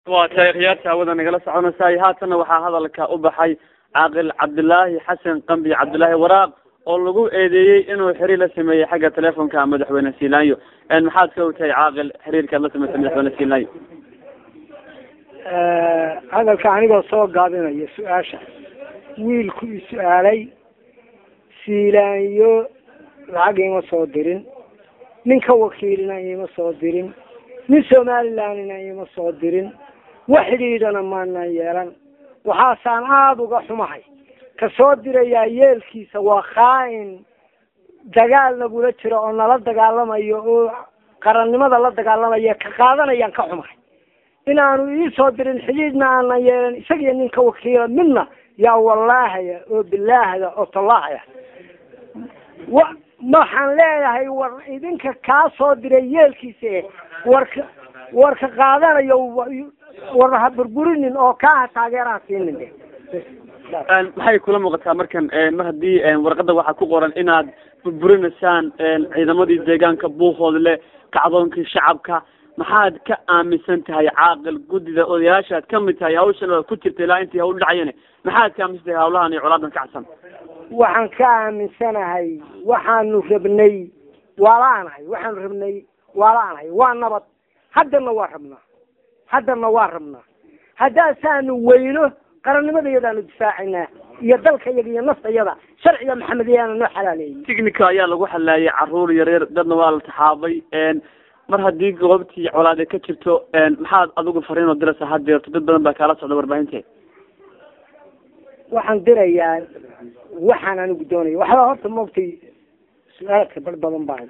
waa tahay khiyaarta hawada nagala soconaysaay haatanna waxaa hadalka u baxay caaqil cabdilaahi xasan qambi cabdilaahi waraaq oo lagu eedeeyey inuu xiriir la sameeyey xagga telefonka madaxweyne silanyo maxaad ka ogtahay caaqil xiriirkaad la sameysay madaxweyne silanyo hadalka anigoo soo gaabinaya su-aasha wiilku i su-aalay siilaanyo lacag ima soo dirin nin ka wakiilina ima soo dirin nin somalilandina ima soo dirin wax xidhiidhana maanan yeelan waxaasaan aada uga xumahay ka soo dirayaa yeelkiisa waa khaa-in dagaal nagula jiro oo nala dagaalamayo oo qarannimada la dagaalamaya ka qaadanayaan ka xumahay inaanu iisoo dirin xidhiidhna aanan yeelan isagiyo nin ka wakiila midna yaa wallaahaya oo bilaahda oo tallaahaya wa waxaan leeyahay war idinka kaa soo diray yeelkiisa warka warka qaadanayo war ha burburinin oo kaaha taageeraan siinin de maxay kula muuqataa markan mar haddii warqada waxaa ku qoran inaad burburinaysaan ciidamadii deegaanka buuhoodle kacdoonkii shacabka maxaad ka aaminsan tahay caaqil guddida odayaashaad kamid tahay hawshan ku jirta ilaa intii hawl dhacayane maxaad ka aaminsan tahay hawlahan iyo colaadan kacsan waxaan ka aaminsanahay waxaanu rabnay waa la-anahay waxaanu rabnay waa la-anahay waa nabad haddana waa rabnaa haddana waa rabnaa haddaasaanu weyno qarannimada iyadaanu difaacaynaa iyo dalka iyaga iyo nafta iyada sharciga maxamed ayaana noo xalaaleeyey ticnica ayaa lagu xalaayay caruur yaryar dadna waa la taxaabay mar haddii goobtii colaade ka jirto maxaad adigu fariin oo diraysa hadeerto dad badan baa kaala socda warbaahinteed waxaan dirayaa waxaan anigu doonaya waxba horta maogtay su-aalka bar badan baa